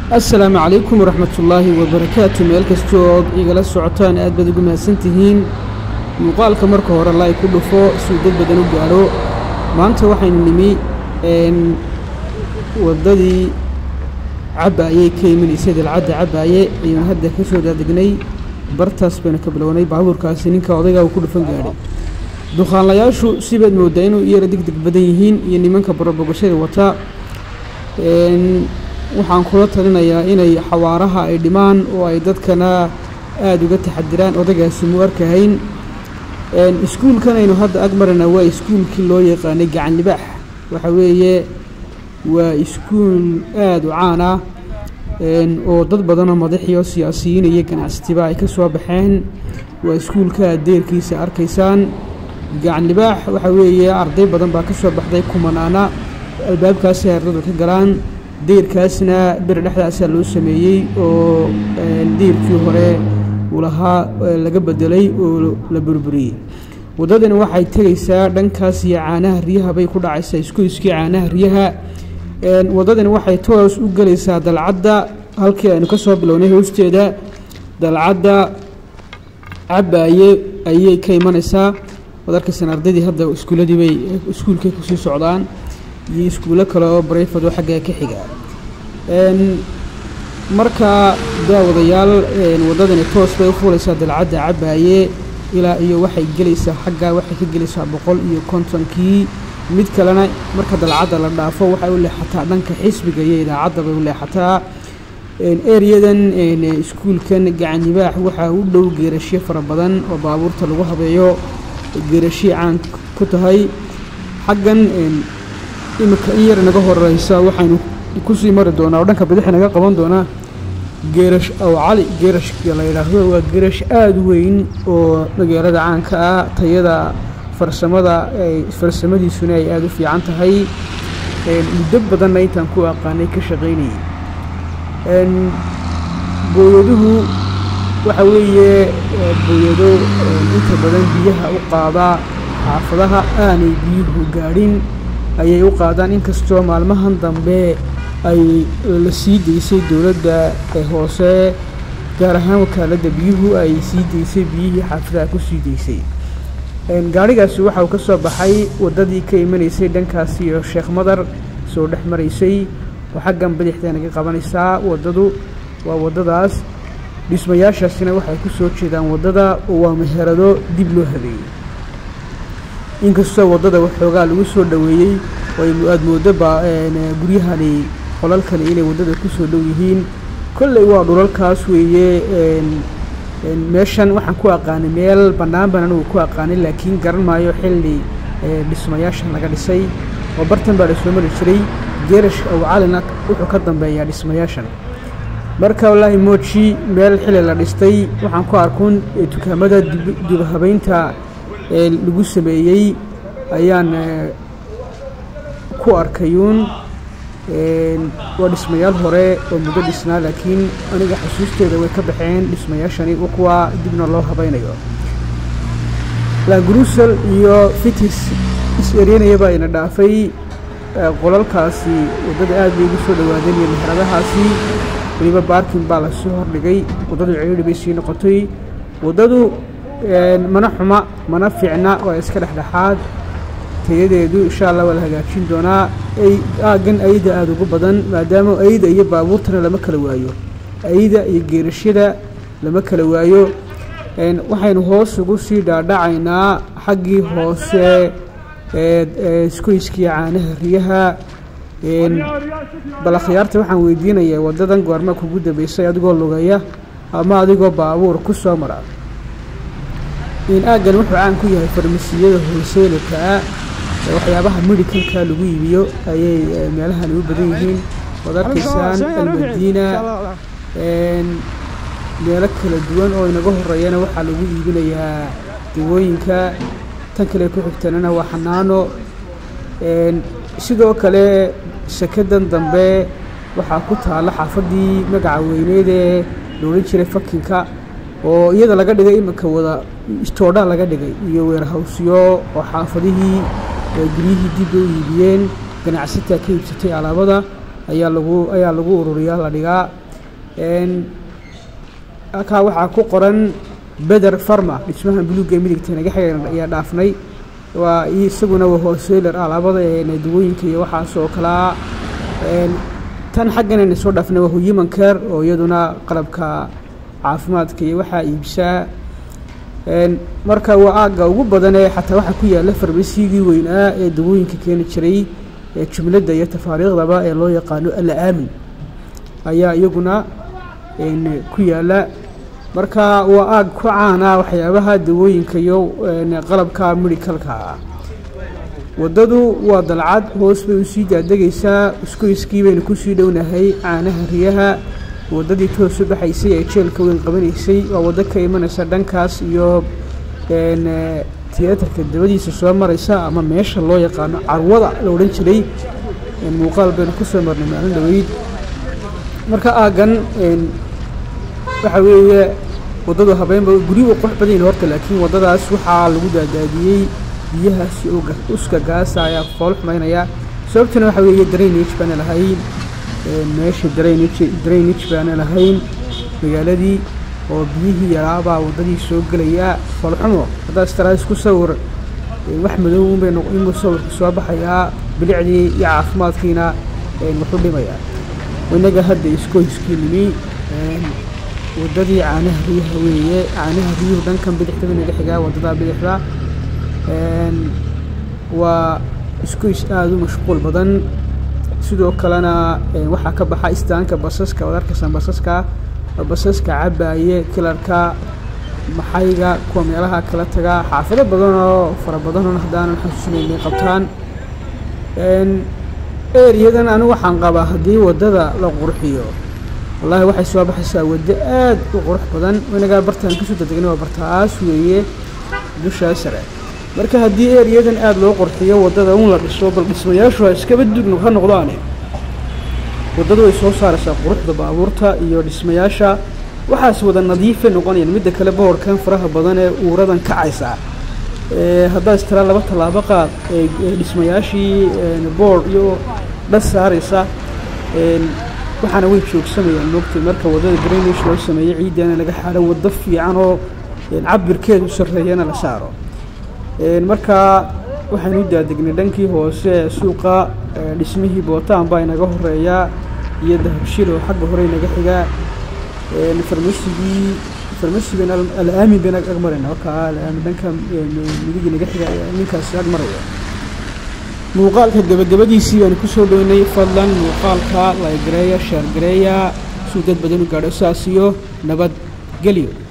assalaamu calaykum waraxmatullaahi wabarakaatu meel kastoo ood igala socotaan aad baad ugu mahadsantihiin muuqaalka marka hore laay ku dhufo suu dad badan u gaadho maanta waxaynu nimi waddadii cabbaayey ka imanaysay dalcadda cabbaaye ayuunu hadda ka soo daadegnay bartaas baynu ka bilownay baabuurkaasi ninka odaygaa uu ku dhufan gaadhay dukaanlayaashu sibaad mooddaa inuu iyara deg deg badan yihiin iyo nimanka barobogashada wata waxaan kula talinayaa inay xawaaraha ay dhimaan oo ay dadkana aada uga taxadiraan odaygaasi mu arkahayn iskuulkan aynu hadda ag marana waa iskuulkii loo yaqaanay gacan libaax waxa weeye waa iskuul aada u caan ah oo dad badanoo madaxiyo siyaasiyiin iyo ganacsatiba ay ka soo baxeen waa iskuulka deerkiisa arkaysaan gacan libaax waxa weeye arday badan baa ka soo baxday kumanaana albaabkaasi ardadu ka galaan deyrkaasna bir dhexdaasaa loo sameeyey oo deyrkii hore uu lahaa laga bedelay oo la burburiyey waddadani waxay tegaysaa dhankaas iyo caanaha riyaha bay ku dhacaysaa iskuiskii caanaha riyaha waddadani waxay toos u gelaysaa dalcadda halkii aynu ka soo bilownay hoosteeda dalcadda cabbaaye ayay ka imanaysaa waad arkaysaan ardaydii hadda iskuulladii bay iskuulkay kusii socdaan iyo iskuullo kale oo barayfado xaggaa ka xiga markaa daawadayaal waddadani toos bay u fuulaysaa dalcadda cabbaaye ilaa iyo waxay gelaysaa xaggaa waxay ka gelaysaa boqol iyo kontonkii mid kalena marka dalcadda la dhaafo waxay u leexataa dhanka xisbiga iyo idaacadda bay u leexataa eryadan iskuulkan gacanibaax waxaa u dhow geerashyo fara badan oo baabuurta lagu habeeyo geerashii caan ku tahay xaggan iminka in yar naga horeysa waxaynu kusii mari doonaa oo dhanka bidixi naga qaban doonaa geerash aw cali geerashka la yidhaahdo waa geerash aada u weyn oo magaalada caanka ah tayada farsamada farsamadiisuna ay aada u fiican tahay muddo badanna intaan ku aqaanay ka shaqaynayay booyaduhu waxa weeye booyado inta badan biyaha u qaada xaafadaha aanay biyuhu gaadhin ayay u qaadaan inkastoo maalmahan dambe ay la sii daysay dowladda hoose gaar ahaan wakaaladda biyuhu ay sii daysay biyihii xaafadaha ku sii daysay gaadhigaasi waxa uu ka soo baxay waddadii ka imanaysay dhankaasi iyo sheekh madar soo dhex maraysay oo xaggan bidixda naga qabanaysaa waddadu waa waddadaas dhismayaashaasina waxay ku soo jeedaan waddada oo waa meherado dib loo habeeyey inkastoo waddada waxoogaa lagu soo dhoweeyey oo aada mooddo ba guryahani qolalkani inay waddada ku soo dhow yihiin kolley waa dhulalkaas weeye meeshan waxaan ku aqaanay meel bannaan baan anugu ku aqaanay laakiin garan maayo xilli dhismayaashan laga dhisay oo bartan baa lasoo mari jiray geerash ow calina wuxuu ka dambeeyaa dhismayaashan marka wallaahi mooji meel xilli la dhistay waxaan ku arkuun dukaamada dibhabaynta lagu sameeyey ayaan ku arkayuun waa dhismayaal hore oo muddo dhisnaa laakiin aniga xusuusteeda way ka baxeen dhismayaashani kuwa dibna loo habaynayo lagrusel iyo fitis is-eryanayabaa ina dhaafay qolalkaasi waddada aad bay ugu soo dhowaadeen iyo meheradahaasi weliba baarkin baa lasoo hordhigay waddadu ciriiri bay sii noqotay waddadu mana xuma mana fiicna waa iska dhexdhexaad tayadeedu insha allah waa la hagaajin doonaa aaggan ayda aada ugu badan maadaama ayda iyo baabuurtana lama kala waayo ayda iyo geerashyada lama kala waayo waxaynu hoos ugu sii dhaadhacaynaa xaggii hoose iskoyskii caanaha riyaha bal akhyaarta waxaan weydiinayaa waddadan goorma kugu dambeysay adigoo lugaya ama adigoo baabuur ku soo mara aaggan wuxuu caan ku yahay farmasiyada holseelka ah waxyaabaha medicalka lagu iibiyo ayay meelahani u badan yihiin waad arkaysaan almadiina meelo kala duwan oo inaga horeeyana waxaa lagu iibinayaa dawooyinka tan kale ku xigtanana waa xanaano sidoo kale sakadan dambe waxaa ku taalla xaafaddii magaca weyneed ee la odhan jiray fakinka oo iyada laga dhigay iminka wada istoodha laga dhigay iyo weerhawsyo oo xaafadihii guryihii dib u iibiyeen ganacsataa ka iibsatay alaabada ayaa lagu ayaa lagu ururiyaa la dhigaa halkaa waxaa ku qoran beder farma dhismaha buluugga midigta naga xiga ayaa dhaafnay waa isaguna waa hoseeler ah labada dawooyinka iyo waxaas oo kalaa tan xaggan ayna soo dhaafnay waa human care oo iyaduna qalabka caafimaadka iyo waxaa iibsaa marka waa aagga ugu badanee xataa waxaa ku yaalla farmasigii weynaa ee dawooyinka keeni jiray ee jumladda iyo tafaariikhdaba ee loo yaqaano alla-aamin ayaa iyaguna ku yaalla marka waa aag ku caana waxyaabaha dawooyinka iyo qalabka medicalka waddadu waa dalcad hoos bay usii daadegaysaa iskoyskii baynu kusii dhownahay caanaha riyaha waddadii toos u baxaysay ee jeelka weyn qabanaysay waa waddo ka imanaysa dhankaas iyo tiyaatarka dabadiisa soo maraysa ama meesha loo yaqaano carwada la odhan jiray muuqaal baynu kusoo marnay maalin dhaweyd marka aaggan waxa weeye waddadu habeenba guryu u qurux badan yihin horta laakiin waddadaas waxaa lagu daadaadiyey biyahaasi oo uska gaasa ayaa fool xumaynaya sababtuna waxa weeye drainage baana lahayn meesha drainage drainage baana lahayn magaaladii oo biyihii yaraabaa waddadii soo gelaya foolxumo haddaad istaraas ku sawir wax madow unbay inuu sawirka soo baxayaa bilicdii iyo caafimaadkiina wuxu dhimayaa inaga hadda iskoyskii nimi waddadii caanaha riyaha weeye caanaha riyuhu dhankan bidixda baynaga xigaa waddadaa bidixda waa iskoys aada u mashquul badan sidoo kalena waxaa ka baxa istaanka basaska waad arkaysan basaska basaska cabaaye kilarka maxayga kuwa meelaha kala taga xaafado badan oo fara badanoo haddaanan xasuusinaynay qabtaan eriyadan anigu waxaan qabaa haddii waddada la qurxiyo wallaahi waxay soo baxaysaa waddo aad u qurux badan inagaa bartaan kasoo dadegna waa bartaas weeye dushaa sare marka haddii eriyadan aada loo qurxiyo waddada un la dhiso bal dhismayaashu ha iskaba dugno ha noqdaane waddadu way soo saaraysaa quruxda baabuurta iyo dhismayaasha waxaas wada nadiifay noqonayaan midda kale boorkan faraha badan ee uuradan kacaysa haddaad istiraa laba tallaabo qaad dhismayaashii boor iyo dhas saaraysa waxaana way joogsamayaan moogtay marka waddada drainage loo sameeyey ciiddana laga xaadho waddo fiican oo cabirkeedu sarreeyana la saaro marka waxaynu u daadegnay dhankii hoose ee suuqa dhismihii bootaan baa inaga horeeyaa iyo dahabshil oo xagga hore inaga xigaa farmasigii farmasigan al-aamin bayna ag marayna markaa al-aamin dhanka midigii naga xiga ninkaasi ag maraya muuqaalka gabagabadiisii baanu kusoo dhownay fadlan muuqaalka laygareeya shaargareeya suu dad badan u gaadho saas iyo nabad gelyo